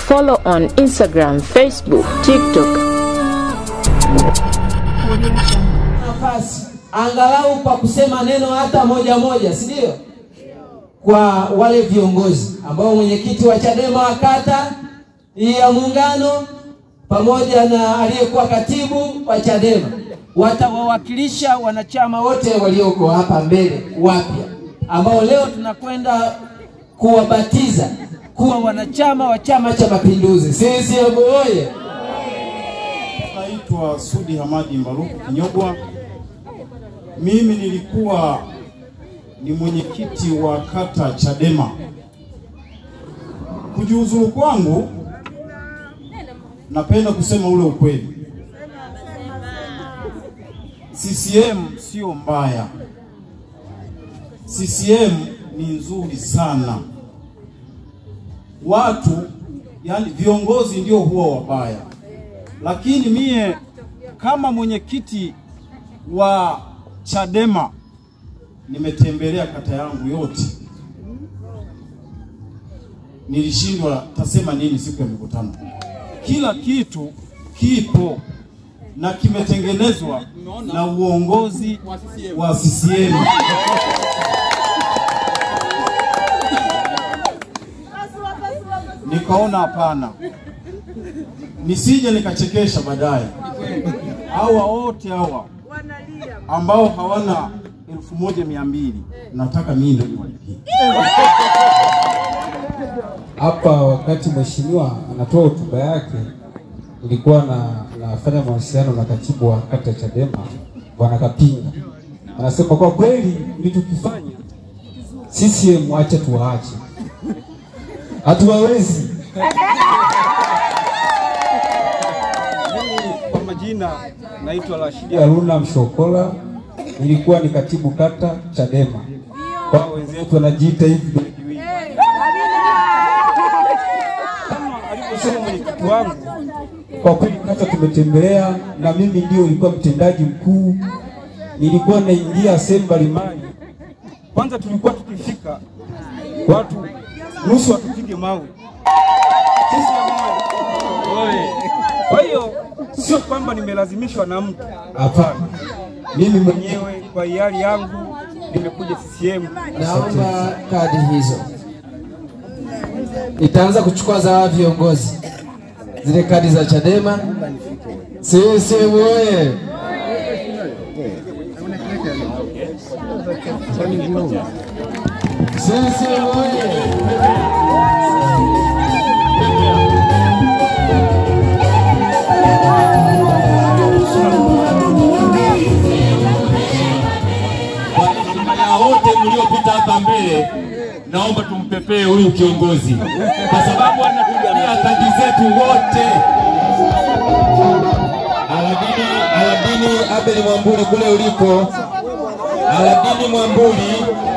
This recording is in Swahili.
follow on Instagram, Facebook, TikTok. nafasi angalau kwa kusema neno hata moja moja, si ndio? Kwa wale viongozi ambao mwenyekiti wa Chadema wa kata hii ya Muungano pamoja na aliyekuwa katibu wa Chadema watawawakilisha wanachama wote walioko hapa mbele wapya, ambao leo tunakwenda kuwabatiza kuwa wanachama wa Chama cha Mapinduzi. CCM oye! Naitwa Sudi Hamadi Mbaruku Kinyogwa. Mimi nilikuwa ni mwenyekiti wa kata Chadema. Kujiuzulu kwangu, napenda kusema ule ukweli. CCM sio mbaya, CCM ni nzuri sana. Watu yani viongozi ndio huwa wabaya lakini mie kama mwenyekiti wa Chadema nimetembelea kata yangu yote, nilishindwa tasema nini siku ya mikutano. Kila kitu kipo na kimetengenezwa na uongozi wa CCM. Nikaona hapana, nisije nikachekesha baadaye. Hawa wote hawa ambao hawana elfu moja mia mbili nataka mimi ndio niwalipie. Hapa wakati mheshimiwa anatoa hotuba yake, nilikuwa na nafanya mawasiliano na katibu wa kata Chadema bwana Kapinga, anasema kwa kweli mlichokifanya CCM, acha tuwaache, hatuwawezi. Kwa majina naitwa Rashidi Haruna Mshokola, nilikuwa ni katibu kata Chadema. Kwa wenzetu wanajiita hivi kama alivyosema mwenyekiti wangu, kwa kweli kata tumetembelea, na mimi ndio nilikuwa mtendaji mkuu. Nilikuwa naingia sehemu mbalimbali. Kwanza tulikuwa tukifika watu nusu watupige mawe sisi wenyewe. Kwa hiyo sio kwamba nimelazimishwa na mtu, hapana. Mimi mwenyewe kwa hiari yangu nimekuja CCM. Naomba kadi hizo. Nitaanza kuchukua za hawa viongozi, zile kadi za Chadema. CCM oye! CCM oye! na wote mliopita hapa mbele, naomba tumpepee huyu kiongozi kwa sababu anatumia kadi zetu wote. Aladini, Aladini Abeli Mwambuli kule ulipo, Aladini Mwambuli